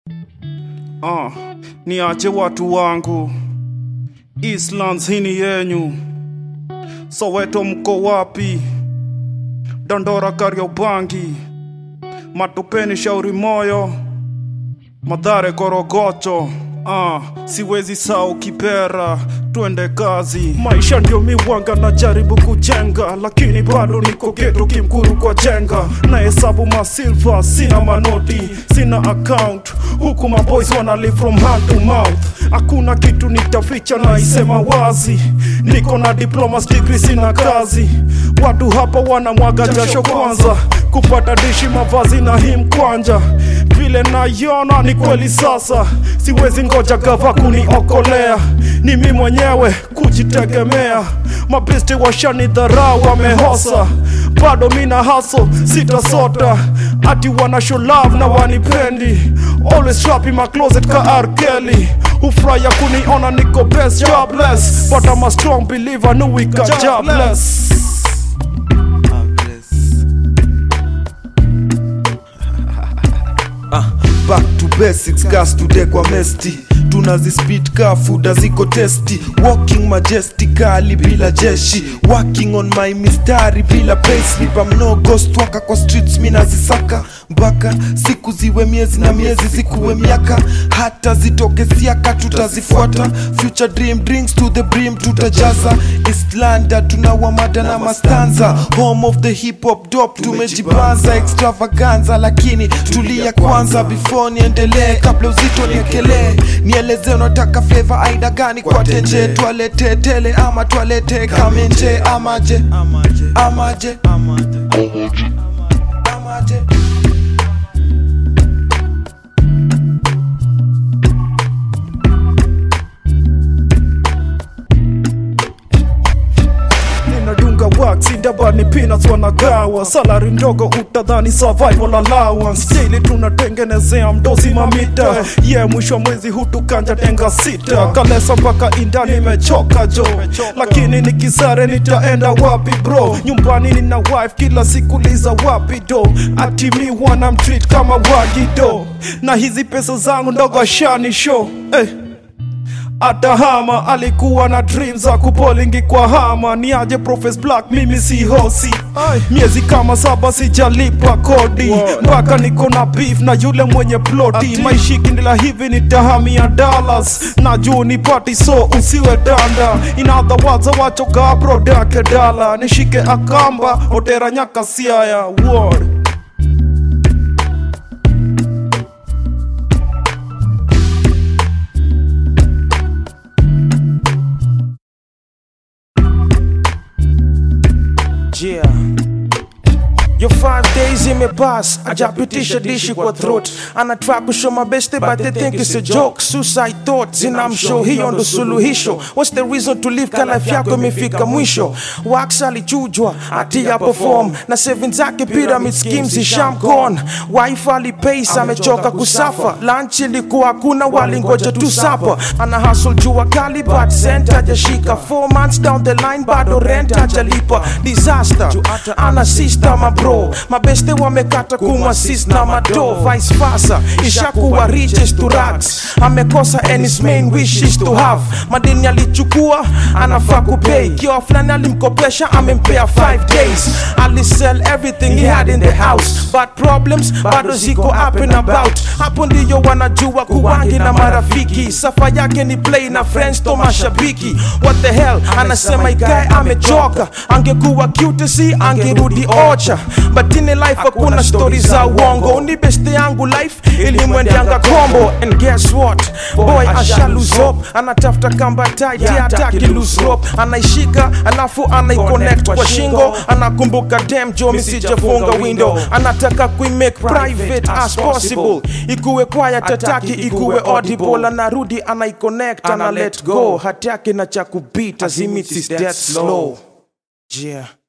Ah, niache watu wangu, Eastlands hii ni yenyu. Soweto mko wapi? Dandora Kariobangi, Matopeni Shauri Moyo, Madhare Korogocho. Ah, siwezi sao Kipera, twende kazi. Maisha ndio miwanga na jaribu kujenga, lakini bado niko geto kimkuru kwa jenga. Na hesabu masilva, sina manoti, sina account, huku maboys wana live from hand to mouth. Hakuna kitu nitaficha na isema wazi, niko na diplomas degree, sina kazi. Watu hapa wanamwaga jasho kwanza kupata dishi, mavazi na hii mkwanja. Vile naiona ni kweli sasa, siwezi ngoja gava kuniokolea, ni mi mwenyewe kujitegemea. Mabesti washani dharau wamehosa, bado mina haso sitasota, ati wana show love na wanipendi, always trap in my closet ka R. Kelly hufurahia kuniona niko best jobless, but I'm a strong believer know we got jobless. back to basics gas today kwa mesti tunazispit ka fuda ziko testi walking majestically bila jeshi working on my mistari bila payslip I'm no ghost waka kwa streets mi nazisaka mpaka siku ziwe miezi na miezi zikuwe miaka hata zitoke siaka tutazifuata future dream drinks to the brim tutajaza islanda tunawamada na mastanza home of the hip hop dop tumejibanza extravaganza lakini tulia kwanza before niendelee kabla uzito niekelee nieleze unataka flavor aina gani kwa tenje twalete tele ama twalete kamenje amaje amaje amaje ninadunga wax ndabani peanuts wanagawa salari ndogo utadhani survival allowance daily tunatengenezea mdozi mamita ye yeah, mwisho wa mwezi hutukanja tenga sita kalesa mpaka inda nimechoka jo lakini nikisare nitaenda wapi bro nyumbani nina wife kila siku liza wapi do atimi wana mtreat kama wagido na hizi pesa zangu ndogo ashani show eh. Atahama alikuwa na dream za kupolingi kwa hama, ni aje Profes Black, mimi si hosi. Miezi kama saba sijalipa kodi, mpaka niko na beef na yule mwenye ploti. Maishikindila hivi nitahamia Dallas, na juu ni party so usiwe danda. In other words, wachoka brodake dala, nishike akamba otera nyaka siaya word. Yeah. Yo five days imepass ajapitisha dishi kwa throat anatry kushow mabeste but they think it's a joke suicide thoughts inamshow hiyo ndo suluhisho what's the reason to live ka life yako imefika mwisho wax alichujwa atia perform na savings zake pyramid schemes ishamgone wife alipace amechoka kusafa lunch ilikuwa hakuna walingoja tu sapa ana hustle jua kali but cent hajashika four months down the line bado rent hajalipa disaster ana sister mabro mabeste wamekata kumwasis na mado vice versa ishakuwa riches to rags amekosa and his main wish is to have madeni alichukua anafaa kupay kiwa fulani alimkopesha amempea 5 days alisell everything he had in the house but problems bado ziko up and about hapo ndiyo wanajua kuwangi na marafiki safa yake ni play na friends to mashabiki what the hell anasema ikae amechoka angekuwa cutesy angerudi ocha but in life hakuna stori za uongo ni beste yangu life ilimwendeanga kombo and guess what boy asha lose hope anatafuta kamba tight ya ataki lose rope anaishika alafu anaiconnect kwa shingo anakumbuka dem jo misijafunga window anataka kuimake private as possible ikuwe quiet ataki ikuwe audible anarudi anaiconnect ana let go hati yake na cha kubita zimits is death slow yeah